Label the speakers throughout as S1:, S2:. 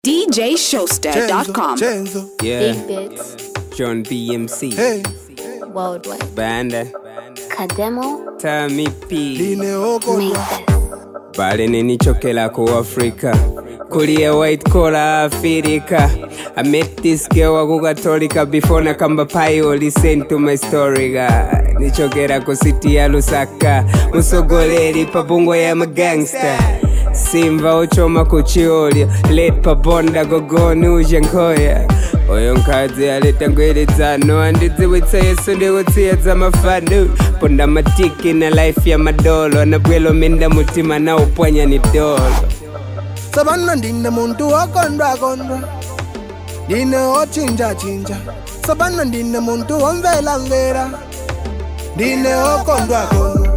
S1: DJShowster.com.
S2: Chenzo,
S3: Yeah,
S4: Big Bits
S3: John BMC,
S2: hey,
S4: Worldwide.
S3: Banda,
S4: Kademo
S3: Tami P,
S2: line oko
S4: made this.
S3: bale nenichokela ku Africa, kulia white collar Africa. I met this girl wa kukatolika before nakamba payo listen to my story ga nichokera ku city ya Lusaka musogoleri pabungo ya magangster simva ochoma kuchiolya let pabonda gogoni uje nkhoya oyo nkadzi aleta ngweledzano andidziwitsa yesu ndikutsiya mafano ponda matiki na life ya madolo anabwelo minda mutima na upwanya ni dolo
S2: sabana ndine muntu wokondwa kondwa ndine ochinja chinja sabana ndine muntu womvela mvera ndine okondwa kondwa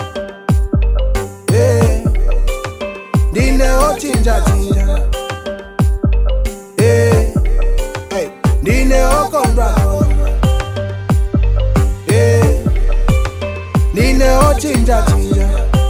S2: Eh, ndine ochinja chinja Eh, hey, ndine okondwa kondwa Eh, ndine ochinja chinja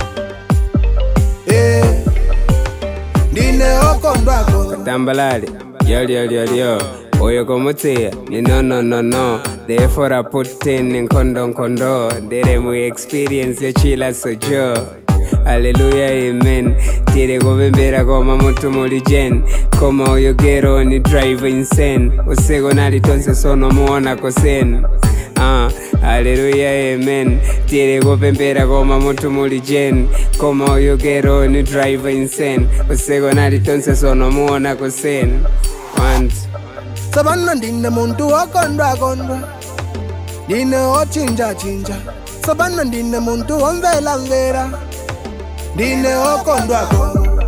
S2: Eh, ndine okondwa kondwa
S3: tambalale yolyolyo oyo komutsiya ni no no no no therefore i put in nkondo nkondo ndere mu experience yochila sojo Haleluya amen tiri kuvembera koma mutu muli jen koma uyo gero ni drive insane useko nali tonse sono muona kosen Ah, haleluya amen tiri kupembera koma mutu muli jen koma uyo gero ni drive insane useko nali tonse sono muona kosen once
S2: sabana ndine muntu wokondwa kondwa ndine ochinja chinja sabana ndine muntu womvela mvera ndine okondwa kondwa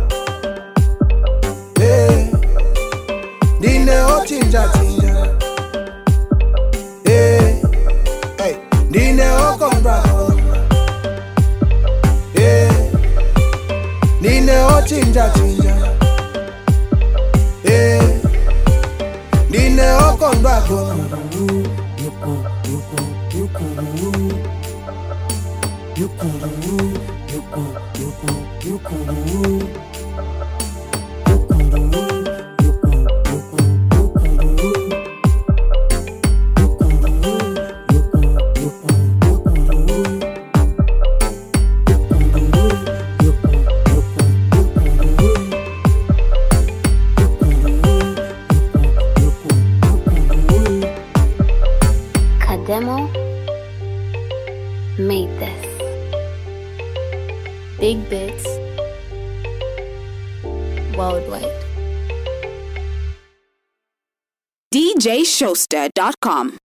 S2: Eh, ndine ochinja chinja Eh, hey, ndine okondwa kondwa Eh, ndine ochinja chinja Eh, ndine okondwa kondwa
S4: Kademo made this. Big Bits Worldwide.
S1: DJShowster.com.